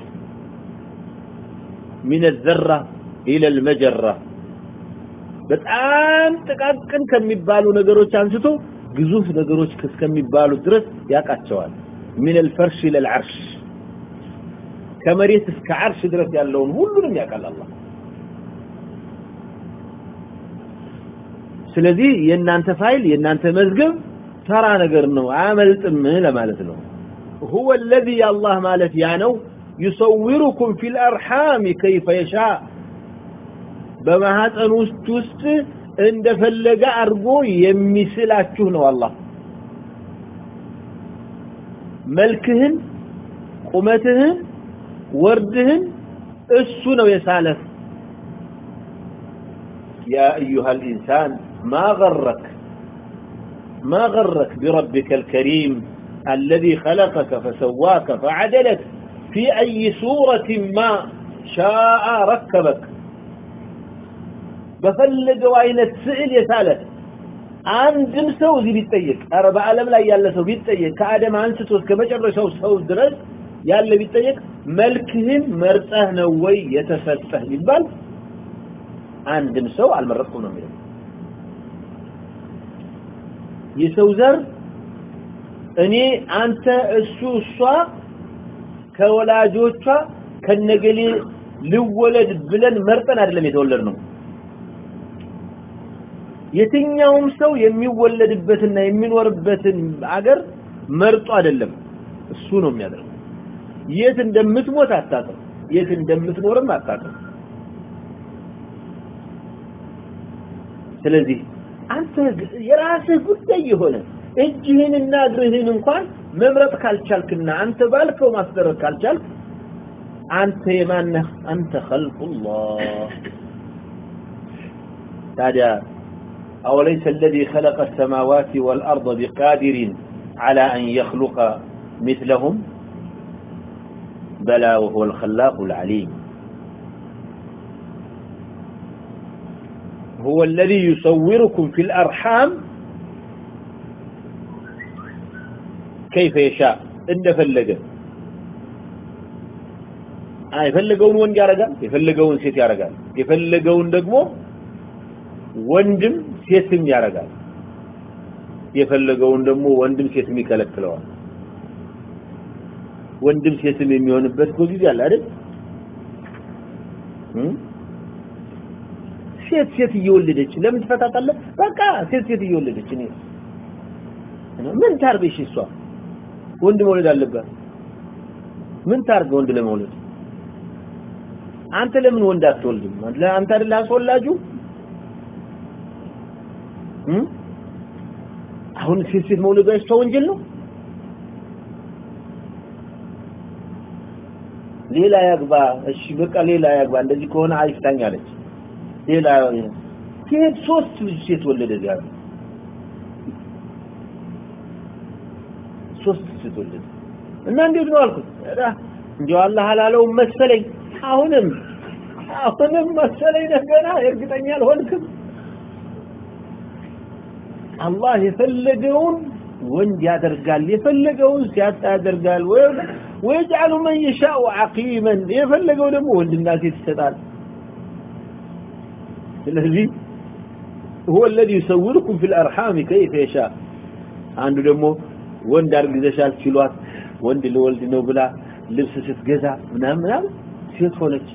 من الذرة إلى المجرة በጣም ጥቃቅን ከሚባሉ ነገሮች አንስቶ ግዙፍ ነገሮች እስከሚባሉ ድረስ ያውቃቸዋል من الفرش إلى العرش ከመሬት እስከ ዓርሽ ድረስ ያለውን ሁሉንም ያውቃል አላህ ስለዚህ የእናንተ ፋይል የእናንተ መዝገብ ተራ ነገር ነው አያመልጥም ለማለት ነው هو الذي الله ማለት ያ ነው يصوركم في الارحام كيف يشاء በማህፀን ውስጥ ውስጥ እንደፈለገ አድርጎ የሚስላችሁ ነው አላህ መልክህን ቁመትህን ወርድህን እሱ ነው የሳለህ يا أيها الإنسان ما غرك ما غرك بربك الكريم الذي خلقك فسواك فعدلك في أي صورة ما شاء ركبك በፈለገው አይነት ስዕል የሳለ አንድም ሰው እዚህ ቢጠየቅ ኧረ በዓለም ላይ ያለ ሰው ቢጠየቅ ከአደም አንስቶ እስከ መጨረሻው ሰው ድረስ ያለ ቢጠየቅ መልክህን መርጠህ ነው ወይ የተሰጠህ ቢባል አንድም ሰው አልመረጥኩም ነው የሚለው የሰው ዘር እኔ አንተ እሱ እሷ ከወላጆቿ ከነገሌ ልወለድ ብለን መርጠን አይደለም የተወለድ ነው የትኛውም ሰው የሚወለድበትና የሚኖርበትን አገር መርጦ አይደለም እሱ ነው የሚያደርገው የት እንደምትሞት አታውቅም የት እንደምትኖርም አታውቅም ስለዚህ አንተ የራስህ ጉዳይ የሆነ እጅህንና እግርህን እንኳን መምረጥ ካልቻልክና አንተ ባልከው ማስደረግ ካልቻልክ አንተ የማነህ አንተ ኸልቁላህ ታዲያ أوليس الذي خلق السماوات والأرض بقادر على أن يخلق مثلهم بلى وهو الخلاق العليم هو الذي يصوركم في الأرحام كيف يشاء إن فلقه የፈለገውን ወንድ ያረጋል የፈለገውን ሴት ያረጋል የፈለገውን ደግሞ ወንድም ሴትም ያረጋል የፈለገውን ደግሞ ወንድም ሴትም ይከለክለዋል ወንድም ሴትም የሚሆንበት ጊዜ አለ አይደል ሴት ሴት እየወለደች ለምን ትፈታታለህ በቃ ሴት ሴት እየወለደች እኔ ምን ታርገሽ እሷ ወንድ መውለድ አለባት ምን ታርገ ወንድ ለመውለድ አንተ ለምን ወንድ አትወልድም አንተ አይደል አስወላጁ አሁን ሴት ሴት መውለዷ እሷ ወንጀል ነው ሌላ ያግባ እሺ በቃ ሌላ ያግባ እንደዚህ ከሆነ አይፍታኝ አለች ሌላ ሴት ሶስት ልጅ ሴት ወለደ ጋር ሶስት ሴት ወለደ እና እንዴት ነው አልኩት እንዲያው አላህ አላለውም መሰለኝ አሁንም አሁንም መሰለኝ ገና እርግጠኛ አልሆንክም አላህ የፈለገውን ወንድ ያደርጋል የፈለገውን ሲያጣ ያደርጋል ወይجعل من يشاء عقيما የፈለገው ደግሞ ወንድና ሴት ይሰጣል ስለዚህ هو الذي يصوركم في الارحام كيف يشاء አንዱ ደግሞ ወንድ አርግዘሻል ሲሏት ወንድ ለወልድ ነው ብላ ልብስ ስትገዛ ምናምን ምናምን ሴት ሆነች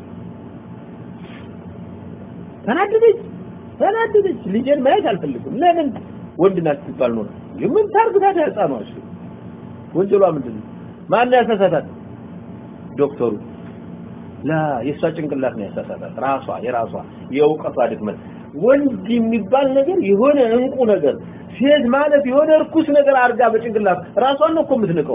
ተናደደች ተናደደች ልጄን ማየት አልፈልግም ለምን ወንድ ናት ትባል ነው ምን ታርግ ታዲያ ህፃኗ እሺ ወንጀሏ ምንድን ነው ማን ያሳሳታት ዶክተሩ ላ የሷ ጭንቅላት ነው ያሳሳታት ራሷ የራሷ የእውቀቷ ድክመት ወንድ የሚባል ነገር የሆነ እንቁ ነገር ሴት ማለት የሆነ እርኩስ ነገር አድርጋ በጭንቅላት ራሷን ነው እኮ የምትንቀው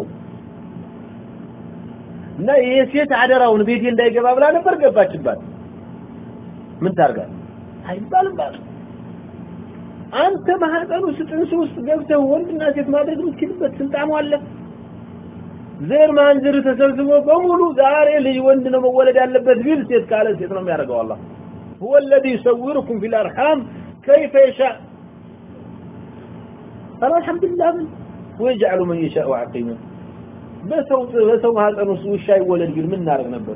እና ይሄ ሴት አደራውን ቤቴ እንዳይገባ ብላ ነበር ገባችባት ምን ታርጋ አይባልም ባል አንተ ማህፀኑ ስጥንስ ውስጥ ገብተህ ወንድና ሴት ማድረግ የምትችልበት ስልጣኑ አለ ዘር ማንዝር ተሰብስቦ በሙሉ ዛሬ ልጅ ወንድ ነው መወለድ ያለበት ቢል ሴት ካለ ሴት ነው የሚያደርገው አላህ هو الذي يصوركم في الارحام كيف يشاء قال الحمد لله من ويجعل من يشاء عقيما በሰው በሰው ማህፀን ውስጥ ውሻ ይወለድ ቢል ምን እናደርግ ነበር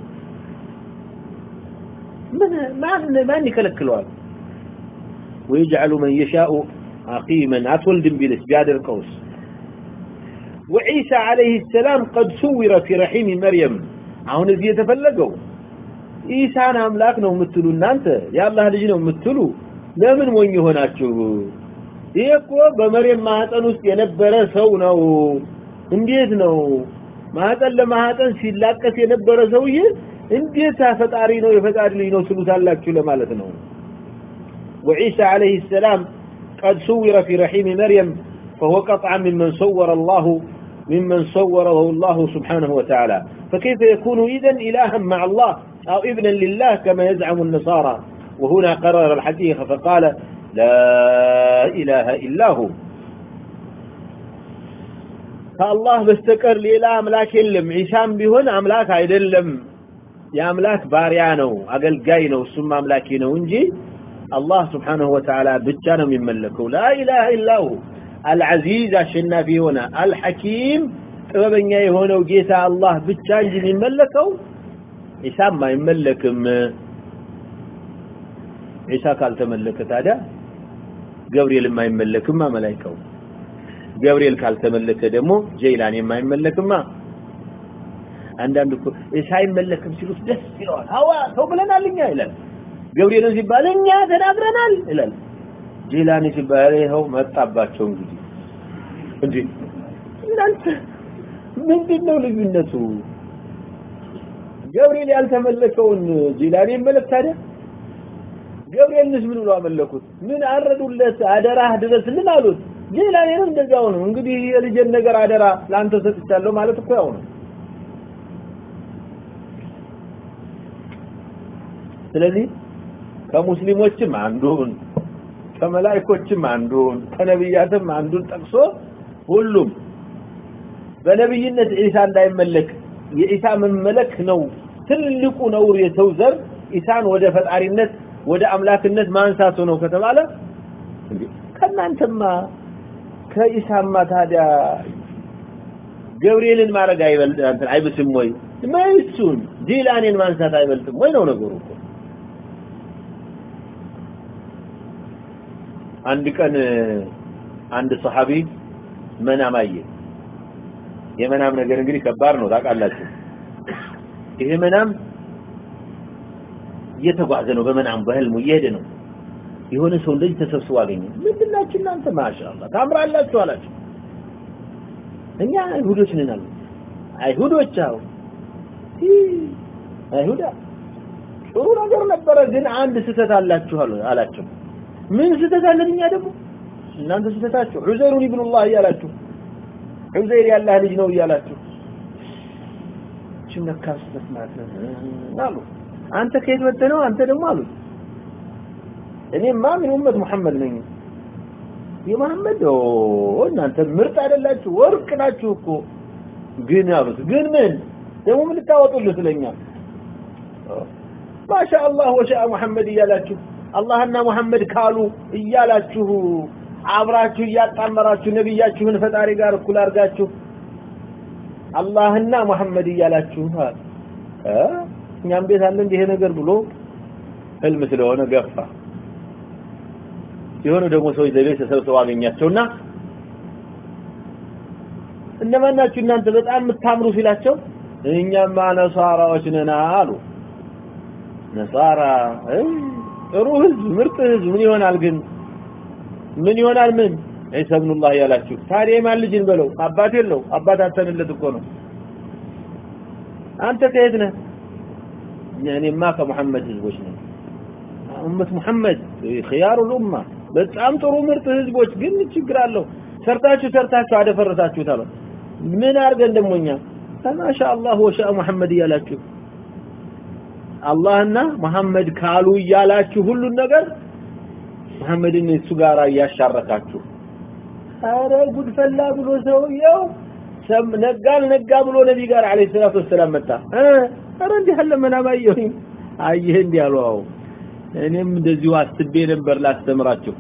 ምን ማን ማን ይከለክለዋል ويجعل من يشاء عقيما أتولد بلس بيادر قوس وعيسى عليه السلام قد صور في رحيم مريم አሁን እዚህ የተፈለገው ኢሳን አምላክ ነው የምትሉ እናንተ የአላህ ልጅ ነው የምትሉ ለምን ሞኝ ሆናችሁ ይሄ እኮ በመሬም ማህፀን ውስጥ የነበረ ሰው ነው እንዴት ነው ማህፀን ለማህፀን ሲላቀስ የነበረ ሰውዬ እንዴት ፈጣሪ ነው የፈጣሪ ልጅ ነው ትሉታላችሁ ለማለት ነው وعيسى عليه السلام قد صور في رحيم مريم فهو قطعا ممن صور الله ممن صوره الله سبحانه وتعالى فكيف يكون إذن إلها مع الله أو ابنا لله كما يزعم النصارى وهنا قرر الحقيقة فقال لا إله إلا هو ከአላህ በስተቀር ሌላ አምላክ የለም ዒሳም ቢሆን አምላክ አይደለም የአምላክ ባሪያ ነው አገልጋይ ነው እሱም አምላኪ ነው እንጂ አላህ ስብሓንሁ ወተዓላ ብቻ ነው የሚመለከው ላ ኢላሃ ኢላሁ አልዓዚዝ አሸናፊ የሆነ አልሐኪም ጥበበኛ የሆነው ጌታ አላህ ብቻ እንጂ የሚመለከው ዒሳም አይመለክም ዒሳ ካልተመለከ ታዲያ ገብርኤልም አይመለክማ መላይካው ገብርኤል ካልተመለከ ደግሞ ጀይላን የማይመለክማ አንዳንድ እኮ ሳይመለክም ሲሉት ደስ ይለዋል ሀዋ ሰው ብለናል እኛ ይላል ገብርኤልን ሲባል እኛ ተናግረናል ይላል ጀይላኒ ሲባል ይኸው መጣባቸው እንግዲህ እንዴ እናንተ ምንድን ነው ልዩነቱ ገብርኤል ያልተመለከውን ጀይላኒ ይመለክ ታዲያ ገብርኤልንስ ምን ብሎ አመለኩት ምን አረዱለት አደራህ ድረስልን አሉት ጀይላኔንም እንደዛው ነው እንግዲህ የልጅን ነገር አደራ ለአንተ ሰጥቻለሁ ማለት እኮ ያው ነው ስለዚህ ከሙስሊሞችም አንዱን ከመላእክቶችም አንዱን ከነብያትም አንዱን ጠቅሶ ሁሉም በነብይነት ኢሳ እንዳይመለክ የኢሳ መመለክ ነው ትልቁ ነውር የሰው ዘር ኢሳን ወደ ፈጣሪነት ወደ አምላክነት ማንሳቱ ነው ከተባለ ከእናንተማ ከኢሳማ ታዲያ ገብርኤልን ማድረግ አይበልጥ እንትን አይብስም ወይ መይሱን ጂላኔን ማንሳት አይበልጥም ወይ ነው ነገሩ እኮ አንድ ቀን አንድ ሰሃቢ መናም አየ የመናም ነገር እንግዲህ ከባድ ነው ታውቃላችሁ ይሄ መናም እየተጓዘ ነው በመናም በህልሙ እየሄደ ነው የሆነ ሰው እንደዚህ ተሰብስቦ አገኘ ምንድናችሁ እናንተ ማሻአላ ታምራላችሁ አላችሁ እኛ አይሁዶች ነን አሉ አይሁዶች አው አይሁዳ ጥሩ ነገር ነበረ ግን አንድ ስህተት አላችሁ አላቸው ምን ስህተት አለን እኛ ደግሞ እናንተ ስህተታችሁ ዑዘይሩን ኢብኑላህ እያላችሁ ዑዘይር ያላህ ልጅ ነው እያላችሁ እችም ለካ ስህተት ማለት ነው አሉ አንተ ከየት መጥተህ ነው አንተ ደግሞ አሉት እኔማ ምን ኡመት መሐመድ ነኝ የመሐመድ ኦ እናንተ ምርጥ አይደላችሁ ወርቅ ናችሁ እኮ ግን አሉት ግን ምን ደግሞ ምን ልታወጡልህ ስለኛ ማሻአላህ ወሻአ መሐመድ እያላችሁ አላህና መሐመድ ካሉ እያላችሁ አብራችሁ እያጣመራችሁ ነብያችሁን ፈጣሪ ጋር እኩል አድርጋችሁ አላህና መሐመድ እያላችሁ እ እኛም ቤት አለ እንዲህ ነገር ብሎ ህልም ስለሆነ ገፋ የሆነ ደግሞ ሰዎች ዘቤት ተሰብስበው አገኛቸውና እነማን ናችሁ እናንተ በጣም የምታምሩ ሲላቸው እኛማ ነሳራዎች ነን አሉ ነሳራ ጥሩ ህዝብ ምርጥ ህዝብ ምን ይሆናል ግን ምን ይሆናል ምን ዒሳ ኢብኑላህ ያላችሁ ታዲያ የማን ልጅን በለው አባት የለው አባት አተንለት እኮ ነው አንተ ከየት ነህ እኔማ ከሙሐመድ ህዝቦች ነኝ ኡመት ሙሐመድ ኺያሩ ኡማ በጣም ጥሩ ምርጥ ህዝቦች ግን ችግር አለው ሰርታችሁ ሰርታችሁ አደፈረሳችሁት አለ ምን አድርገን ደሞኛ ማሻ አላህ ወሻ ሙሐመድ እያላችሁ አላህና መሐመድ ካሉ እያላችሁ ሁሉን ነገር መሐመድን እሱ ጋር እያሻረካችሁ አረ ጉድ ፈላ ብሎ ሰውየው ነጋል ነጋ ብሎ ነቢ ጋር አለይሂ ሰላቱ ወሰላም መጣ አረ እንዲህ አለ መናባየሁኝ አየህ እንዲህ አሉ አዎ እኔም እንደዚሁ አስቤ ነበር ላስተምራችሁ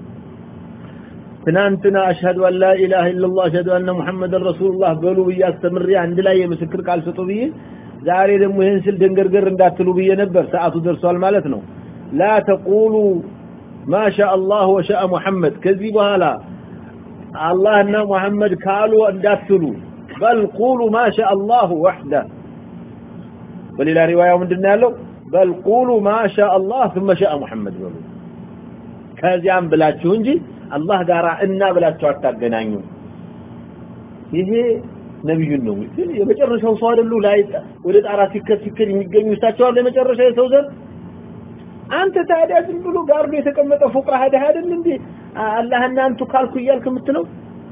ትናንትና አሽሀዱ አን ላ ኢላሃ ኢላላህ አሽሀዱ አነ ሙሐመድን ረሱሉላህ በሉ ብዬ አስተምሬ አንድ ላይ የምስክር ቃል ስጡ ብዬ ዛሬ ደግሞ ይህን ስል ደንገርገር እንዳትሉ ብዬ ነበር ሰዓቱ ደርሷል ማለት ነው ላ ተቁሉ ማሻ አላህ ወሻአ ሙሐመድ ከዚህ በኋላ አላህና ሙሐመድ ካሉ እንዳትሉ በል ቁሉ ማሻ አላህ ወሕደ በሌላ ሪዋያው ምንድን ያለው በል ቁሉ ማሻ አላህ ثم شاء ሙሐመድ በሉ ከዚያም ብላችሁ እንጂ አላህ ጋራ እና ብላችሁ አታገናኙ ይሄ ነብዩን ነው ግን የመጨረሻው ሰው አይደሉ ላይ ወደ ጣራ ሲከት ሲከት የሚገኙ እሳቸው አለ የመጨረሻ የሰው ዘር አንተ ታዲያ ዝም ብሎ ጋርዶ የተቀመጠ ፉቅራ ሀደህ አይደል እንዴ አላህና አንቱ ካልኩ እያልክ የምትለው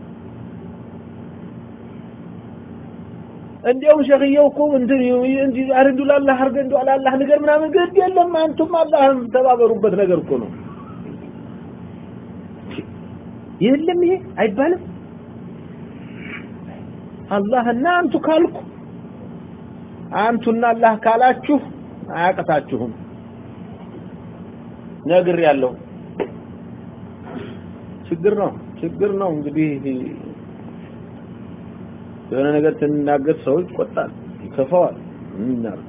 እንዲያውም ሸኽየው እኮ እንትን እንጂ አርንዱ ላላህ አርገ እንዱ አላህ ነገር ምናምን ግድ የለም አንቱም አላህም ተባበሩበት ነገር እኮ ነው የለም ይሄ አይባልም አላህና አንቱ ካልኩ አንቱና አላህ ካላችሁ አያቅታችሁም ነግር ያለው ችግር ነው ችግር ነው እንግዲህ የሆነ ነገር ስንናገር ሰው ይቆጣል ይከፋዋል እናርግ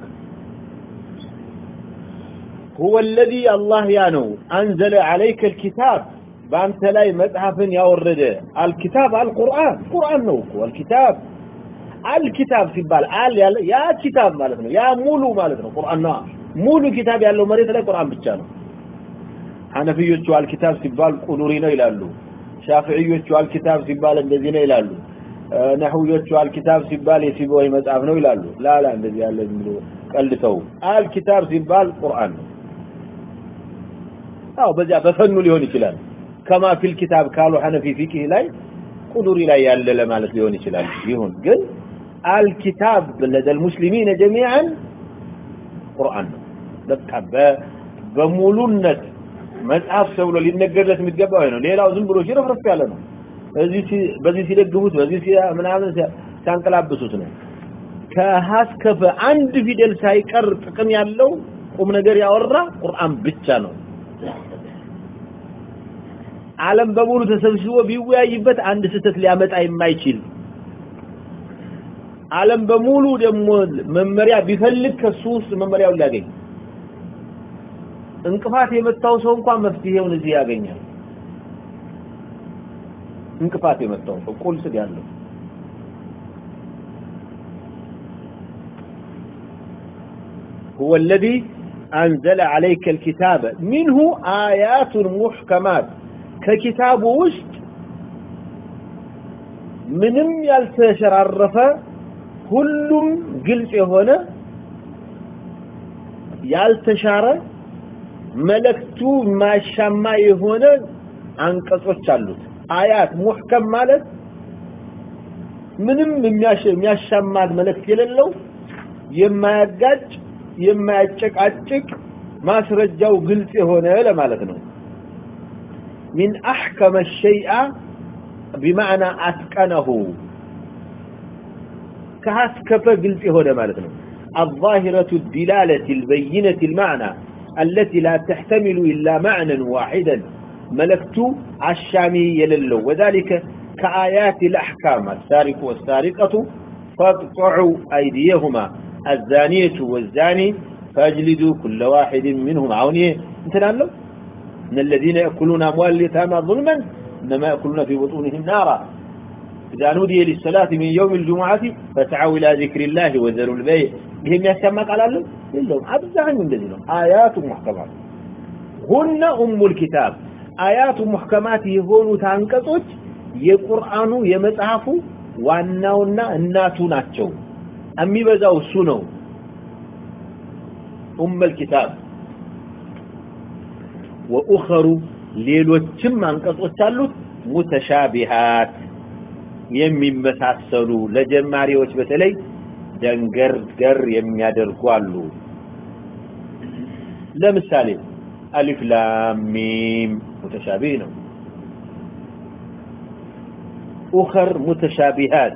هو الذي الله ያነው أنزل عليك الكتاب በአንተ ላይ መጽሐፍን ያወረደ አልኪታብ አልቁርአን ቁርአን ነው እኮ አልኪታብ አልኪታብ ሲባል አል ያለ ያ ኪታብ ማለት ነው ያ ሙሉ ማለት ነው ቁርአን ነው ሙሉ ኪታብ ያለው መሬት ላይ ቁርአን ብቻ ነው ሐነፊዮቹ አልኪታብ ሲባል ቁኑሪ ነው ይላሉ ሻፊዒዮቹ አልኪታብ ሲባል እንደዚህ ነው ይላሉ ነህውዮቹ አልኪታብ ሲባል የሲቦይ መጽሐፍ ነው ይላሉ ላላ እንደዚህ ያለ ዝም ብሎ ቀልተው አልኪታብ ሲባል ቁርአን ነው አዎ በዚያ በፈኑ ሊሆን ይችላል ከማ ፊል ኪታብ ካሉ ሐነፊ ፊቅህ ላይ ቁዱሪ ላይ ያለ ለማለት ሊሆን ይችላል ይሁን ግን አልኪታብ ለደል ሙስሊሚን ጀሚዓን ቁርአን ነው በቃ በሙሉነት መጽሐፍ ተብሎ ሊነገርለት የሚገባው ነው ሌላው ዝም ብሎ ሽረፍረፍ ያለ ነው እዚህ በዚህ ሲደግሙት በዚህ ምናምን ሲያንቀላብሱት ነው ከሀስከፈ አንድ ፊደል ሳይቀር ጥቅም ያለው ቁም ነገር ያወራ ቁርአን ብቻ ነው ዓለም በሙሉ ተሰብስቦ ቢወያይበት አንድ ስህተት ሊያመጣ የማይችል ዓለም በሙሉ ደግሞ መመሪያ ቢፈልግ ከሱ ውስጥ መመሪያውን ሊያገኝ እንቅፋት የመታው ሰው እንኳን መፍትሄውን እዚህ ያገኛል እንቅፋት የመታው ሰው ቁልስ ያለው هو الذي أنزل عليك الكتاب منه آيات محكمات ከኪታቡ ውስጥ ምንም ያልተሸራረፈ ሁሉም ግልጽ የሆነ ያልተሻረ መልእክቱ ማሻማ የሆነ አንቀጾች አሉት አያት ሙህከም ማለት ምንም የሚያሻማ መልእክት የሌለው የማያጋጭ የማያጨቃጭቅ ማስረጃው ግልጽ የሆነ ለማለት ነው من أحكم الشيء بمعنى أتقنه كهسكف قلت هنا مالتنا الظاهرة الدلالة البينة المعنى التي لا تحتمل إلا معنى واحدا ملكت الشامي يللو وذلك كآيات الأحكام السارق والسارقة فاقطعوا أيديهما الزانية والزاني فاجلدوا كل واحد منهم عونيه انتنا له إن الذين يأكلون أموال اليتامى ظلما إنما يأكلون في بطونهم نارا إذا نودي للصلاة من يوم الجمعة فسعوا إلى ذكر الله وذروا البيع بهم يسمى قال لهم لهم أبزعن من ذلك آيات محكمات هن أم الكتاب آيات محكمات يهون تانكتوች የቁርአኑ የመጽሐፉ ዋናውና እናቱ ናቸው የሚበዛው እሱ ነው ኡም الكتاب ወኡኸሩ ሌሎችም አንቀጾች አሉት ሙተሻቢሃት የሚመሳሰሉ ለጀማሪዎች በተለይ ደንገር ገር የሚያደርጉ አሉ ለምሳሌ አሊፍ ላም ሚም ሙተሻቢህ ነው ኡኸር ሙተሻቢሃት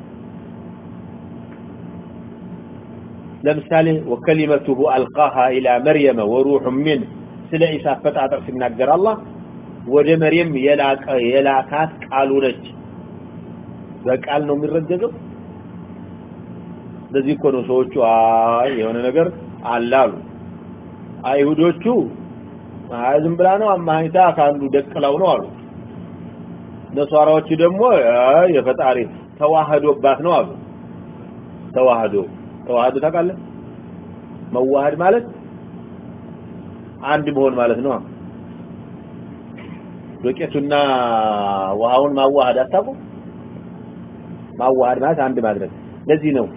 ለምሳሌ ወከሊመቱሁ አልቃሃ ኢላ መርየመ ወሩሑ ሚንህ ስለ ኢሳ አፈጣጠር ሲናገር አላህ ወደ መርየም የላቀ የላካት ቃሉ ነች በቃል ነው የሚረገዘው ለዚህ እኮ ነው ሰዎቹ አይ የሆነ ነገር አላሉ አይሁዶቹ አይ ዝም ብላ ነው አማኝታ ካንዱ ደቅላው ነው አሉ ነሷራዎቹ ደግሞ አይ የፈጣሪ ተዋህዶባት ነው አሉ ተዋህዶ ተዋህዶ ታውቃለህ መዋሃድ ማለት አንድ መሆን ማለት ነው ዶቄቱና ውሃውን ማዋሃድ አታውቁም? ማዋሃድ ማለት አንድ ማድረግ። ለዚህ ነው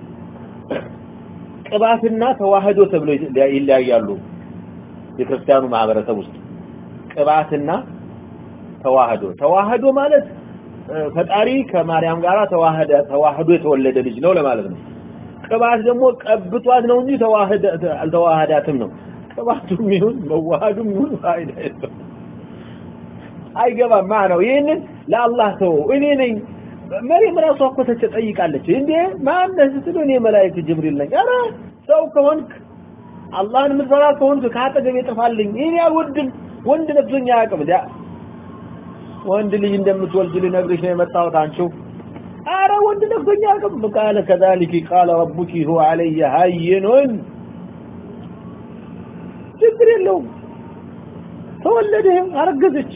ቅባትና ተዋህዶ ተብሎ ይለያያሉ። የክርስቲያኑ ማህበረሰብ ውስጥ ቅባትና ተዋህዶ ተዋህዶ ማለት ፈጣሪ ከማርያም ጋር ተዋህደ ተዋህዶ የተወለደ ልጅ ነው ለማለት ነው። ቅባት ደግሞ ቀብቷት ነው እንጂ ተዋህደ አልተዋህዳትም ነው። ቅባቱም ይሁን መዋሃዱም ይሁን ፋይዳ የለውም። አይገባም ነው። ይህንን ለአላህ ተው። እኔ ነኝ መሪም ራሷ እኮ ተጠይቃለች። እንዴ ማነህ ስትል እኔ መላእክት ጅብሪል ነኝ። ኧረ ሰው ከሆንክ አላህን የምትፈራ ከሆንክ ከአጠገቤ ጥፋልኝ። እኔ አልወድም። ወንድ ነብሶኝ አያውቅም። ዳ ወንድ ልጅ እንደምትወልድ ልነግርሽ ነው የመጣሁት አንቺው አረ ወንድ ነብሶኝ አያውቅም። ቃለ ከዛሊክ ቃለ ረቡኪ ሁወ ዐለየ ሀይኑን ችግር የለውም። ተወለደ፣ አረገዘች።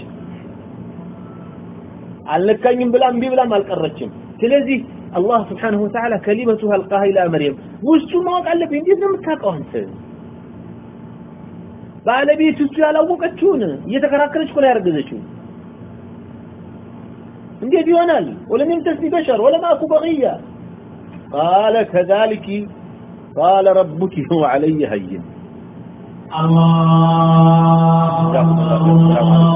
አልነካኝም ብላ እምቢ ብላም አልቀረችም። ስለዚህ አላህ ስብሓነሁ ወተዓላ ከሊመቱሃ አልቃሃ ኢላ መርየም ውስጡን ማወቅ አለብኝ። እንዴት ነው የምታውቀው አንተ? ባለቤት እሱ ያላወቀችውን እየተከራከረች እኮ ነው ያረገዘችው። እንዴት ይሆናል? ወለም የምተስኒ በሸር ወለም አኩ በቅያ ቃለ ከዛሊኪ ቃለ ረቡኪ ሁወ ዐለየ ሀይን الله